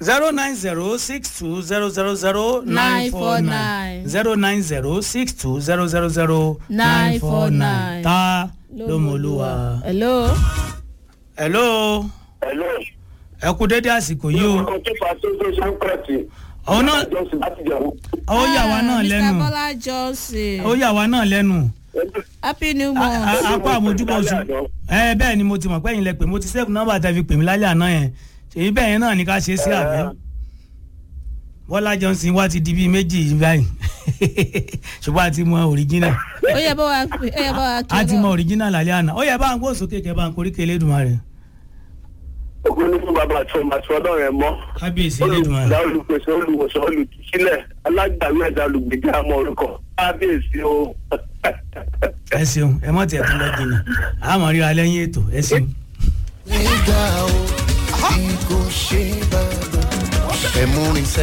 zero nine zero six two zero zero zero nine four nine 949. zero nine zero six two zero zero zero nine four nine 949. ta ló mọ olúwa. hello. hello Hello. ẹ kú dédé àsìkò yìí o Ọkọ̀ tó fa tó tó ṣe ń pẹ̀tì. Òun náà- Jọ́sìn láti jẹun. ó yà wá náà Mr. lẹ́nu Bọ́lá Johnson. ó yà wá náà lẹ́nu happy new A- month. a- apá àmójúbọ̀ oṣù ẹ bẹ́ẹ̀ ni mo ti mọ̀ pé ẹ̀yin lẹ pè mo ti save nọ́mbà tẹ́ fi pè mí lálẹ́ àná yẹn ṣèyí bẹ́ẹ̀ yẹn náà ni ká ṣe sí àbẹ́ Bọ́lá Johnson wá ti di bíi méjì báyìí ṣùgbọ́n a ti mọ original ó yẹ bá wa ó yẹ bá wa kí a ti mọ lọ. original lálẹ́ àná ó yẹ bá ń gbó sókè kẹ bá ń korí kele dùn rẹ̀ Ògùn ní fún bàbá àti ọmọ àti ọlọ́run ẹ̀ mọ́. kábíyèsí Elédùmarè. Olùdá olùpèsè olùwòsàn olùdísílẹ̀ alágbàwí ẹ̀dá olùgbèjà ọmọ orúkọ. Kábíyèsí o. ẹ ṣeun ẹ mọ̀ tiẹ̀ tún lọ jìnnà àmọ́ ríra lẹ́yìn ètò ẹ ṣeun. nígbà o bí kò ṣe bàbá ẹ̀mú rìn sẹ́.